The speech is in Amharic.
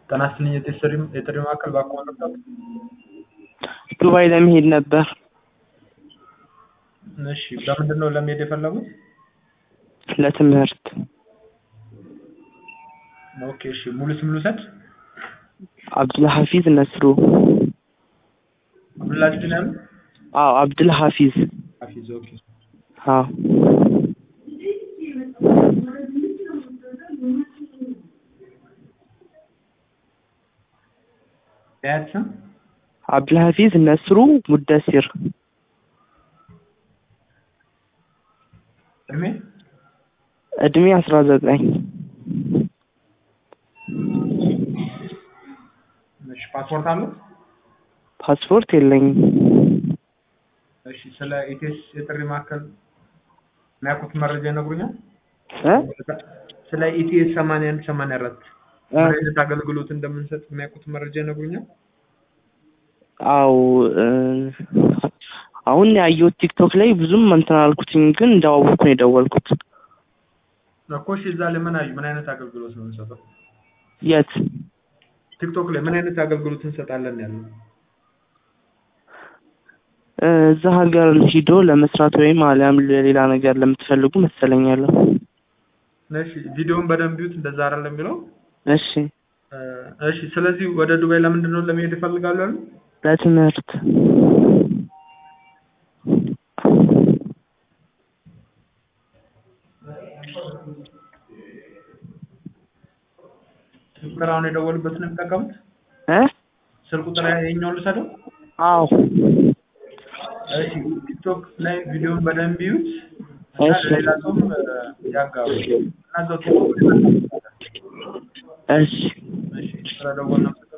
ጤና ይስጥልኝ የጥሪ የጥሪ ማዕከል ባክዎ መርዳት? ዱባይ ለመሄድ ነበር። እሺ በምንድን ነው ለመሄድ የፈለጉት? ለትምህርት። ኦኬ እሺ ሙሉ ስም ልውሰድ? አብዱልሐፊዝ ነስሩ። አብዱልአዚዝ ነው ያሉት? አዎ አብዱልሐፊዝ። ሐፊዝ ኦኬ። አዎ የአያት ስም? አብዱልሐፊዝ ነስሩ ሙደሲር። እድሜ? እድሜ አስራ ዘጠኝ እሺ ፓስፖርት አሉት? ፓስፖርት የለኝም። እሺ ስለ ኢቴስ የጥሪ ማዕከል የሚያውቁት መረጃ ይነግሩኛል? እ ስለ ኢቲኤስ ሰማንያ አንድ ሰማንያ አራት እ ምን አይነት አገልግሎት እንደምንሰጥ የሚያውቁት መረጃ ይነግሩኛል? አው እ አሁን ያየሁት ቲክቶክ ላይ ብዙም እንትን አልኩትኝ፣ ግን እንዳወቅኩ ነው የደወልኩት። እኮ እሺ እዛ ላይ ምን አዩ? ምን አይነት አገልግሎት ነው የምንሰጠው? የት? ቲክቶክ ላይ ምን አይነት አገልግሎት እንሰጣለን ያለው? እ እዛ ሀገር ሂዶ ለመስራት ወይም አሊያም ለሌላ ነገር ለምትፈልጉ መሰለኝ ያለው። እሺ ቪዲዮውን በደንብ ይዩት፣ እንደዛ አይደለም የሚለው? እሺ እ እሺ ስለዚህ ወደ ዱባይ ለምንድን ነው ለመሄድ ይፈልጋሉ ያሉ? ለትምህርት ስልክ ቁጥር አሁን የደወሉበት ነው የሚጠቀሙት? እ ስልክ ቁጥር የኛውን ልውሰደው? አዎ እሺ ቲክቶክ ላይ ቪዲዮውን በደንብ ይዩት እና እሺ ለሌላ ሰውም እ ያጋሩ እና እዛው ቲክቶክ ላይ እሺ እሺ ስለደወልን